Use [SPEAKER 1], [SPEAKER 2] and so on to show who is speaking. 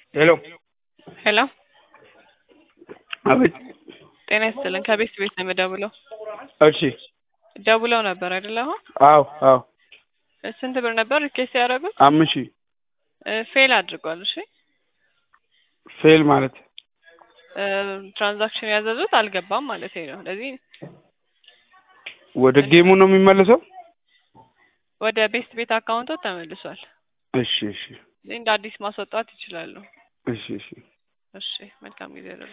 [SPEAKER 1] ሄሎ
[SPEAKER 2] ሄሎ
[SPEAKER 1] አቤት።
[SPEAKER 2] ጤና ይስጥልን። ከቤት ቤት ነው የምደውለው።
[SPEAKER 1] እሺ።
[SPEAKER 2] ደውለው ነበር አይደለ? አሁን
[SPEAKER 1] አዎ አዎ።
[SPEAKER 2] ስንት ብር ነበር ሪኬስት ያደረጉት?
[SPEAKER 1] አምስት ሺህ
[SPEAKER 2] ፌል አድርጓል። እሺ
[SPEAKER 1] ፌል ማለት
[SPEAKER 2] ትራንዛክሽን ያዘዙት አልገባም ማለት ነው። ስለዚህ
[SPEAKER 1] ወደ ጌሙ ነው የሚመለሰው?
[SPEAKER 2] ወደ ቤስት ቤት አካውንቶ ተመልሷል።
[SPEAKER 1] እሺ እሺ
[SPEAKER 2] እንደ አዲስ ማስወጣት ይችላሉ።
[SPEAKER 1] እሺ እሺ።
[SPEAKER 2] እሺ መልካም ጊዜ